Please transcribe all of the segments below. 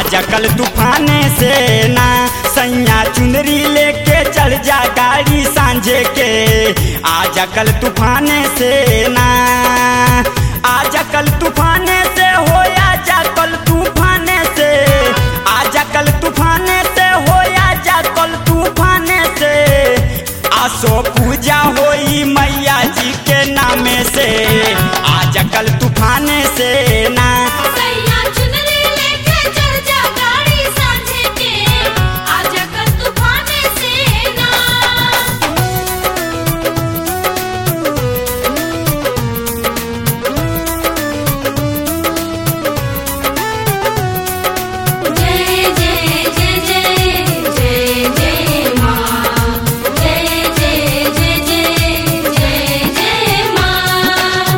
आजा कल तूफाने से ना सैया चुनरी लेके चढ़ जा गाड़ी सांझे के आजा कल तूफाने से ना आजा कल तूफाने से हो आजा कल तूफाने से आजा कल तूफाने से हो आजा कल तूफाने से आसो पूजा होई मैया जी के नामे से आजा कल तूफाने से ना सैया चुनरी लेके चढ़ जा गाड़ी सांझे के आजा कल तूफाने से ना जय जय जय जय जय जय मां जय जय जय जय जय जय मां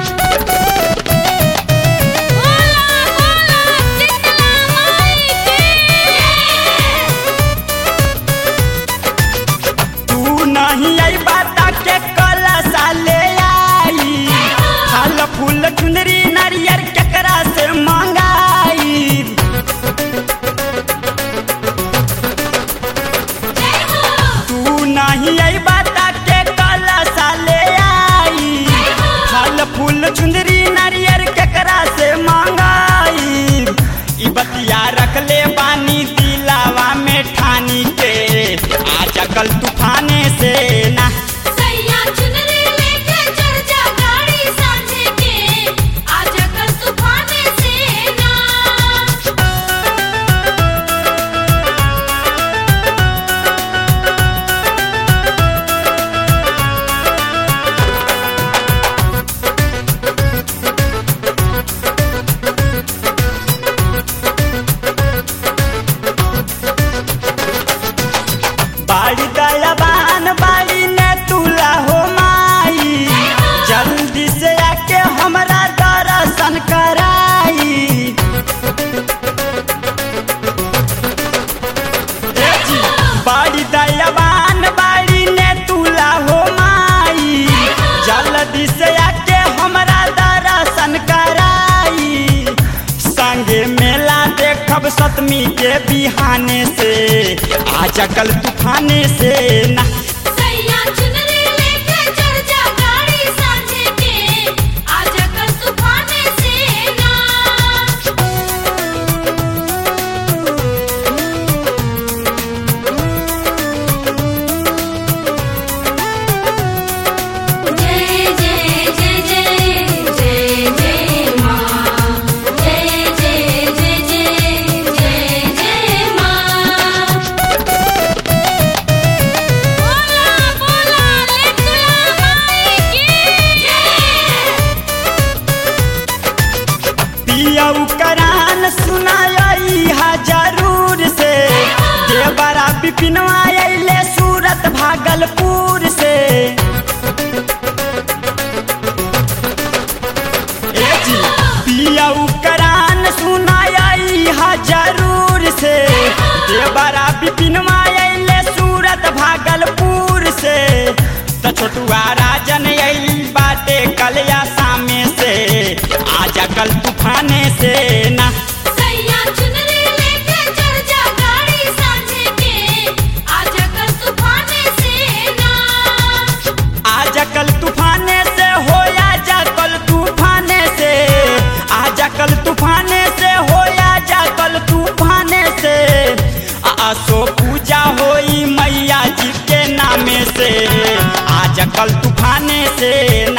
बोला बोला शीतला माई की तू नहीं आई बाता के कलसा ले आई फल फूल चुनरी नारियर केकरा से मंगाई जय हो तू नहीं आई बाता के कलसा ले आई फल फूल चुनरी नारियर केकरा से मंगाई ई बतिया रख ले बानी दिलावा में ठानी के आजा कल तूफाने से ना सैया चुनरी लेके चढ़ जा गाड़ी सांझे के आजा कल तूफाने से ना बाड़ी दयाबान बाड़ी ने तुला हो माई जल्दी से आके हमरा दर्शन कराई ए जी, बाड़ी दयाबान बाड़ी ने तुला हो माई जल्दी से आके हमरा दर्शन कराई संगे मेला देखब सतमी के बिहाने से आजा कल तूफाने से ना सैया चुनरी लेके चढ़ जा गाड़ी सांझे के आजा कल तूफाने से ना जय जय जय जय जय जय मां जय जय जय जय जय जय मां बोला बोला लेतुला माई की जय पियऊ करान सुनाई हा जरूर से देवरा बिपिनवा अइले सूरत भागलपुर से ए जी पियऊ करान सुनाई हा जरूर से देवरा बिपिनवा अइले सूरत भागलपुर से त छोटुआ राजन अइल बाटे कलिया सामे से आजा कल तूफाने से ना सैया चुनरी लेके चढ़ जा गाड़ी सांझे के आजा कल तूफाने से ना आजा कल तूफाने से हो आजा कल तूफाने से आजा कल तूफाने से हो आजा कल तूफाने से आसो पूजा होई मैया जी के नामे से आजा कल तूफाने से